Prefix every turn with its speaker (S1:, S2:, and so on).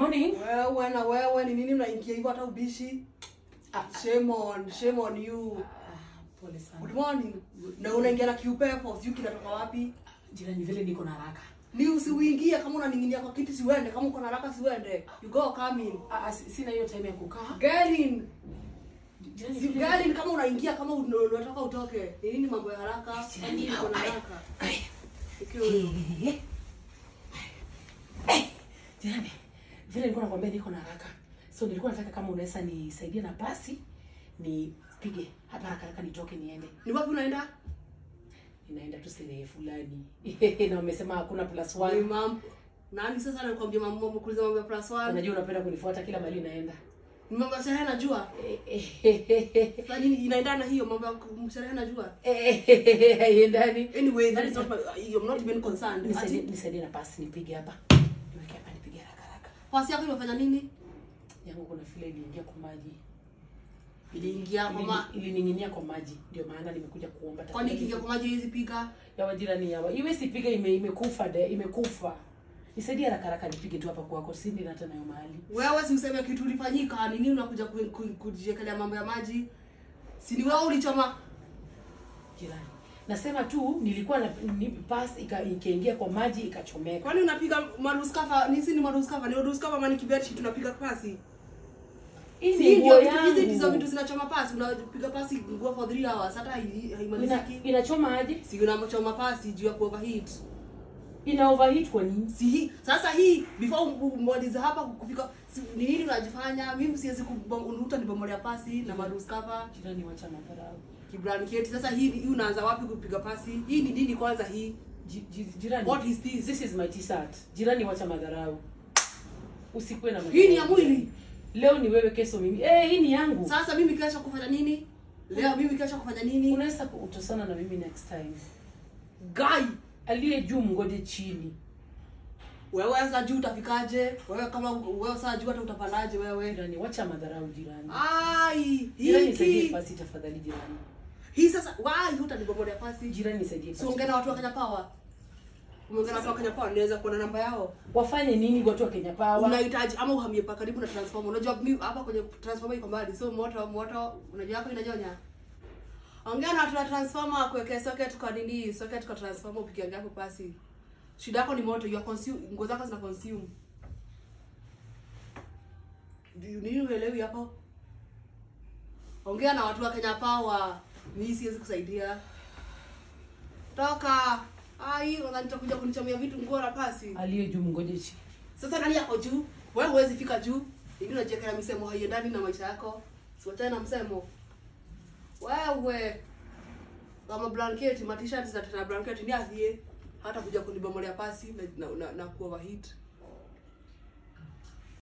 S1: morning.
S2: Wewe na wewe ni nini mnaingia hivyo hata ubishi?
S1: Ah,
S2: Shame on, shame on you.
S1: ah, pole sana.
S2: Good morning. Na unaingia na kiupepo, sijui kinatoka wapi.
S1: Jirani vile niko na haraka.
S2: Ni usiuingie kama unaning'inia kwa kiti siuende, kama uko na haraka siuende. You go come in.
S1: Ah, ah, si- sina hiyo time ya kukaa.
S2: Get in.
S1: Jirani
S2: Si-
S1: vile-
S2: Get in kama unaingia kama un- unataka utoke. Ni nini mambo ya haraka? Kama
S1: Jirani,
S2: uko na
S1: ai,
S2: haraka.
S1: ai.
S2: Ikiwa
S1: Eh, eh. Jirani, vile nilikuwa nakwambia niko na haraka. So nilikuwa nataka kama unaweza nisaidia na pasi nipige hapa haraka haraka nitoke niende.
S2: ni wapi unaenda?
S1: Ninaenda tu sherehe fulani. na wamesema hakuna plus
S2: Ni
S1: one.
S2: mam. Nani sasa anakuambia mambo mkuliza mambo ya plus one?
S1: Unajua unapenda kunifuata kila mahali naenda.
S2: Ni mambo ya sherehe najua.
S1: Eh, eh, eh, eh,
S2: Sasa nini inaendana hiyo mambo ya sherehe najua.
S1: eh, eh, haiendani.
S2: Anyway, that is not my, I'm not even concerned.
S1: Nisaidie
S2: Ati,
S1: nisaidie na pasi nipige hapa. Niweke hapa nipige haraka haraka.
S2: pasi yako imefanya nini?
S1: Yangu kuna vile iliingia kwa maji.
S2: Iliingia kwa ma
S1: Ilini- Ilining'inia kwa maji. Ndio maana nimekuja kuomba
S2: kwani
S1: tafadhali.
S2: ikiingia kwa maji hizi piga.
S1: ya wajirani yawa iwe sipiga ime, imekufa de imekufa nisaidie haraka haraka nipige tu hapa kwako sindi na hata nayo mahali
S2: Wewe si useme kitu ulifanyika, ni nini unakuja ku- ku- kujiekelea mambo ya maji? Si ni wewe ulichoma?
S1: jirani nasema tu nilikuwa na ni, pass ika- ikaingia kwa maji ikachomeka
S2: Kwani unapiga maruskafa? Ni si ni maruskafa, ni maruskafa mani kibeti tunapiga pasi.
S1: hii
S2: Si
S1: ni
S2: ndio
S1: nguo
S2: vitu hizi ndizo vitu
S1: yangu
S2: zinachoma pasi, unapiga pasi nguo for 3 hours hata hai-
S1: ina,
S2: haimaliziki.
S1: inachoma aje
S2: Si unachoma pasi juu ya kuoverheat.
S1: ina overheat kwa nini
S2: si hii sasa hii before umalize hapa kufika si, ni nini unajifanya mimi siwezi kuuta nibomolea pasi na maruskava
S1: jirani wacha madharau
S2: kibranketi sasa hii hii unaanza wapi kupiga pasi hii ni nini kwanza hii
S1: Ji- ji- jirani
S2: What is this?
S1: this is my t-shirt jirani wacha madharau usikuwe na
S2: hii ni ya
S1: madharau.
S2: mwili
S1: leo ni wewe kesho mimi eh hii ni yangu
S2: sasa mimi kesho kufanya nini leo mimi kesho kufanya nini
S1: unaweza kutosana na mimi next time
S2: guy
S1: aliye juu mngoje chini
S2: wewe sasa juu utafikaje wewe kama wewe sasa juu hata utapandaje wewe
S1: jirani wacha madharau jirani
S2: ai
S1: jirani
S2: hii
S1: nisaidie
S2: hii
S1: pasi tafadhali jirani
S2: hii sasa why utanibomolea pasi
S1: jirani nisaidie
S2: si
S1: pasi
S2: ongea na watu wa Kenya Power umeongea na watu wa Kenya Power niweza kuona namba yao
S1: wafanye nini watu wa Kenya Power
S2: unahitaji ama uhamie pa karibu na transformer unajua mi hapa kwenye transformer iko mbali so moto moto unajua yako inanyonya ongea na watu wa transformer kuwekea socket kwa nini socket kwa transformer upigie hapo pasi shida yako ni moto you are consume nguo zako zina consume Do you- nini uelewi hapo ongea na watu wa Kenya Power mimi siwezi kusaidia toka ai unataka nitakuja kunichomea vitu nguo na pasi
S1: aliye juu mngoje chini
S2: sasa nani yako juu wewe huwezi fika juu ili unajiwekea misemo haiendani na maisha yako siwachane na msemo wewe kama blanketi matishat za tena blanketi ni athie hata kuja kunibomolea pasi na, na, na, na kuoverheat